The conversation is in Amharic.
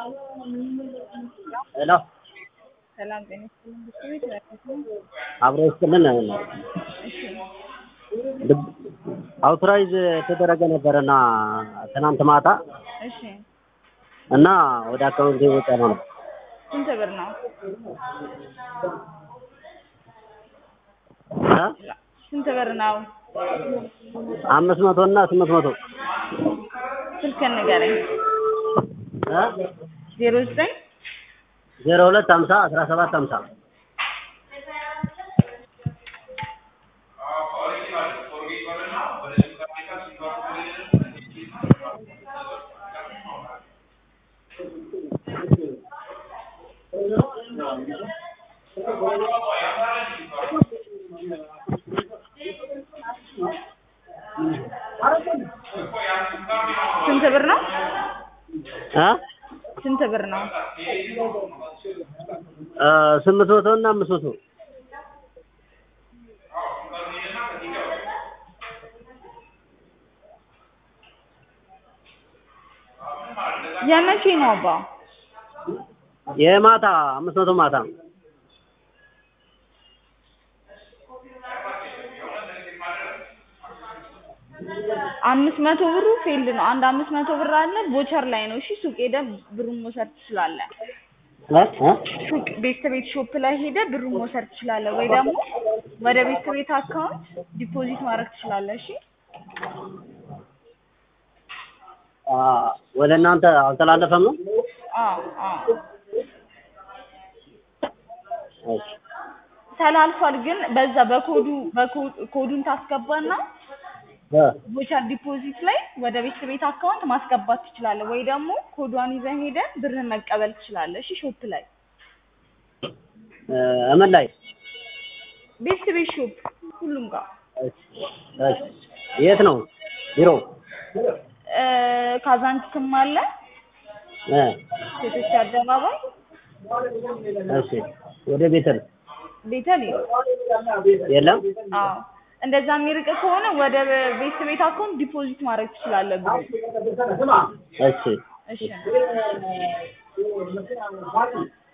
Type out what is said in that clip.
ሄሎ ሰላም ጤና ይስጥልኝ። ብቻ ቤት ያለሁት ነው። አብሮ ይስጥልን። እሺ አውቶራይዝ የተደረገ ነበረና ትናንት ማታ እሺ እና ወደ አካውንቴ ወጣ ነው። ስንት ብር ነው? እ? ስንት ብር ነው? አምስት መቶ እና ስምንት መቶ ስልክህን ንገረኝ። እ? ዜሮ ዘጠኝ ዜሮ ሁለት ሀምሳ አስራ ሰባት ሀምሳ ስንት ብር ነው? እ? ስንት ብር ነው? እ ስምንት መቶ እና አምስት መቶ የመቼ ነው አባ? የማታ አምስት መቶ ማታ አምስት መቶ ብሩ ፌልድ ነው። አንድ አምስት መቶ ብር አለ ቦቸር ላይ ነው። እሺ ሱቅ ሄደህ ብሩን መውሰድ ትችላለህ። እ? እ? ሱቅ ቤት ቤት ሾፕ ላይ ሄደህ ብሩን መውሰድ ትችላለህ፣ ወይ ደግሞ ወደ ቤት ቤት አካውንት ዲፖዚት ማድረግ ትችላለህ። እሺ አ ወደ እናንተ አልተላለፈም ነው? አዎ አዎ እሺ ተላልፏል። ግን በዛ በኮዱ በኮ- ኮዱን ታስገባና እ ቦቸር ዲፖዚት ላይ ወደ ቤት ቤት አካውንት ማስገባት ትችላለህ፣ ወይ ደግሞ ኮዷን ይዘህ ሄደህ ብርህን መቀበል ትችላለህ። እሺ ሾፕ ላይ እ እምን ላይ ቤት ቤት ሾፕ ሁሉም ጋር እሺ እሺ የት ነው ቢሮ? እ ካዛንችስም አለ እ ሴቶች አደባባይ እሺ ወደ ቤተል ቤተል የለም? አዎ እንደዛ የሚርቅ ከሆነ ወደ ቤት ቤት አካውንት ዲፖዚት ማድረግ ትችላለህ ብሩ እሺ እሺ